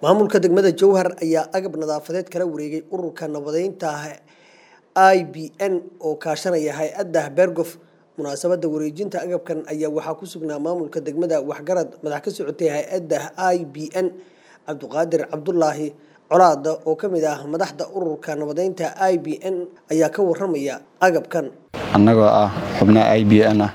maamulka degmada jowhar ayaa agab nadaafadeed kala wareegay ururka nabadeynta i b n oo kaashanaya hay-adda bergof munaasabada wareejinta agabkan ayaa waxaa ku sugnaa maamulka degmada waxgarad madax ka socotay hay-adda i b n cabdiqaadir cabdulaahi colaada oo ka mid ah madaxda ururka nabadeynta i b n ayaa ka waramaya agabkan annagoo ah xubnaha i b n ah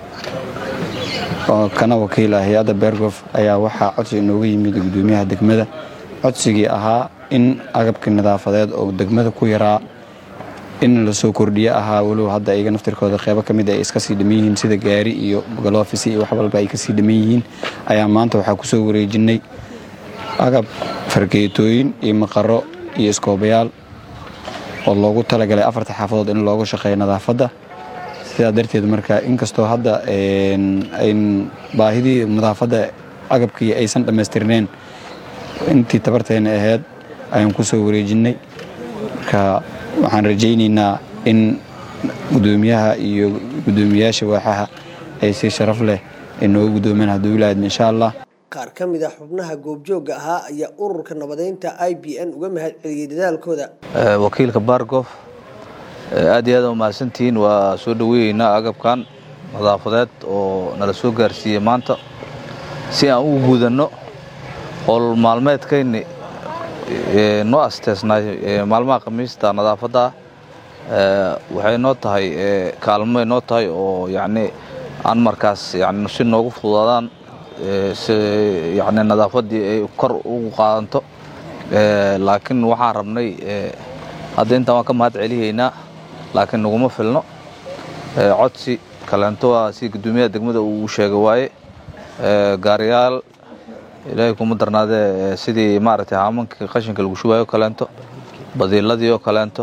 oo kana wakiila hay-adda bergof ayaa waxaa codsi inooga yimid gudoomiyaha degmada codsigii ahaa in agabkii nadaafadeed oo degmada ku yaraa in lasoo kordhiye ahaa walow hadda iyaga naftirkooda qeybo ka mid ay iska sii dhaman yihiin sida gaari iyo galofis iyo wax walba ay kasii dhaman yihiin ayaa maanta waxaa kusoo wareejinay agab fargeetooyin iyo maqaro iyo iskoobayaal oo loogu talagalay afarta xaafadood in looga shaqeeyo nadaafadda sidaa darteed marka inkastoo hadda baahidii nadaafadda agabkii aysan dhammaystirneen intii tabarteena ahayd ayaan kusoo wareejinnay marka waxaan rajaynaynaa in gudoomiyaha iyo gudoomiyayaasha waaxaha ay si sharaf leh ay nooga gudoomeen hadduu ilaahad insha allah qaar ka mid a xubnaha goobjoogga ahaa ayaa ururka nabadeynta i b n uga mahad celiyey dadaalkooda wakiilka bargof aad iyo aad umahadsantihiin waa soo dhoweyeynaa agabkan nadaafadeed oo nala soo gaarsiiyey maanta si aan ugu gudanno howl maalmeedkayni noo asteesnay maalmaha khamiista nadaafadda waxay noo tahay kaalmoay noo tahay oo yacni aan markaas yani si noogu fududaadaan si yani nadaafaddii ay kor ugu qaadanto laakiin waxaan rabnay hadda intaan waan ka mahad celihaynaa laakiin naguma filno codsi kaleento waa si guddoomiyaha degmada uu sheegay waaye gaariyaal ilaahay kuma darnaadee sidii maaragtay haamankii qashinka lagu shubayo o kaleento badiiladii oo kaleento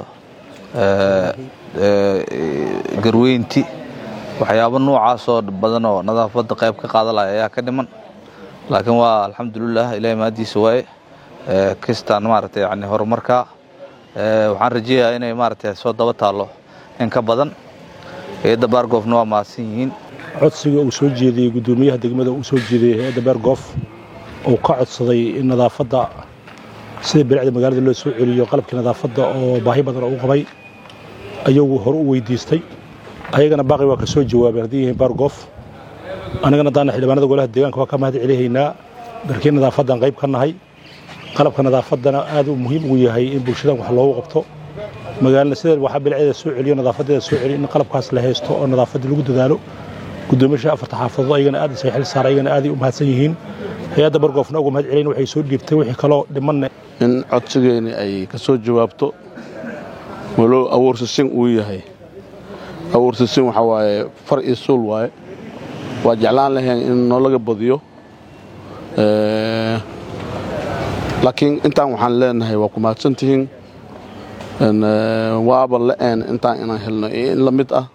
garweynti waxyaabo noocaasoo badan oo nadaafadda qayb ka qaadalaya ayaa ka dhiman laakiin waa alxamdulilah ilahay mahadiisa waaye kistaan maaragtay yani horumarkaa waxaan rajeeyaa inay maaragtay soo daba taallo in ka badan hay-adda baargoofna waa mahadsan yihiin codsiga uu soo jeediyey guddoomiyaha degmada uu soo jeediyey hay-adda baargoof uu ka codsaday in nadaafadda sida bilicda magaalada loo soo celiyo qalabkii nadaafadda oo baahi badan oo u qabay ayagu hore u weydiistay ayagana baaqi waa ka soo jawaabeen haddii yihiin baargoof annagana daana xildhibaanada golaha deegaanka waa ka mahad celihaynaa barkii nadaafaddaan qayb ka nahay qalabka nadaafaddana aad uu muhiim ugu yahay in bulshadan wax loogu qabto magaalana sida waxaa bilicdeeda soo celiyo nadaafadeeda soo celiyo in qalabkaas la haysto oo nadaafaddii lagu dadaalo guddoomiyaasha afarta xaafadood ayagana aad isay xil saara ayagana aaday u mahadsan yihiin hay-adda bargoofna uga mahad celin waxay soo dhiibtay wixii kaloo dhimanne in codsigeeni ay ka soo jawaabto walow abuursasin uu yahay abuursasin waxaa waaye far iyo suul waaye waa jeclaan lahayn in noolaga badiyo laakiin intaan waxaan leenahay waa ku mahadsantihiin waaba la-een intaan inaan helno iyo in la mid ah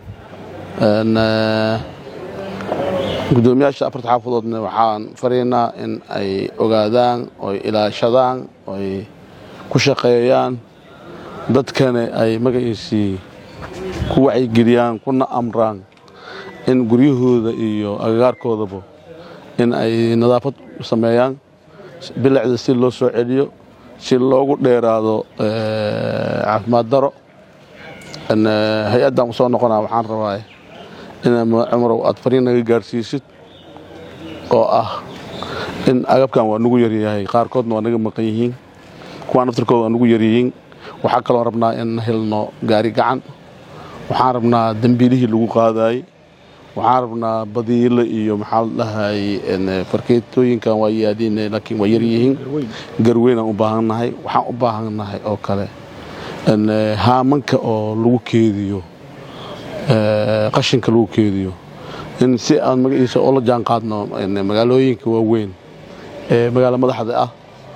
guddoomiyaasha afarta xaafadoodna waxaan faraynaa in ay ogaadaan oy ilaashadaan oy ku shaqeeyaan dadkana ay magaciisii ku wacyigeliyaan kuna amraan in guryahooda iyo agagaarkoodaba in ay nadaafad sameeyaan bilicda si loo soo celiyo si loogu dheeraado caafimaad daro hay-addan u soo noqonaa waxaan rabaa ina cumarow aad fariin naga gaarhsiisid oo ah in agabkan waa nagu yaryahay qaarkoodna waa naga maqan yihiin kuwaa naftirkooda waa nagu yaryihiin waxaa kaloo rabnaa in helno gaari gacan waxaan rabnaa dembiilihii lagu qaadaayey waxaan rabnaa badiilo iyo maxaa la dhahay farkeetooyinkan waa yaadiin laakiin waa yaryihiin garweynaan u baahannahay waxaan u baahannahay oo kale haamanka oo lagu keediyo qashinka lagu keediyo in si aan magaciisa oo la jaan qaadno magaalooyinka waaweyn ee magaalo madaxda ah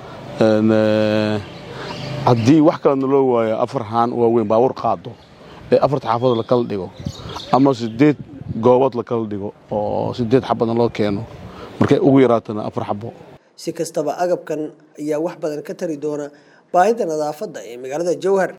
haddii wax kalena loo waayo afar haan waaweyn baawur qaado ee afarta xaafadood lakala dhigo ama sideed goobood lakala dhigo oo sideed xabadna loo keeno markay ugu yaraatana afar xabo si kastaba agabkan ayaa wax badan ka tari doona baahida nadaafadda ee magaalada jowhar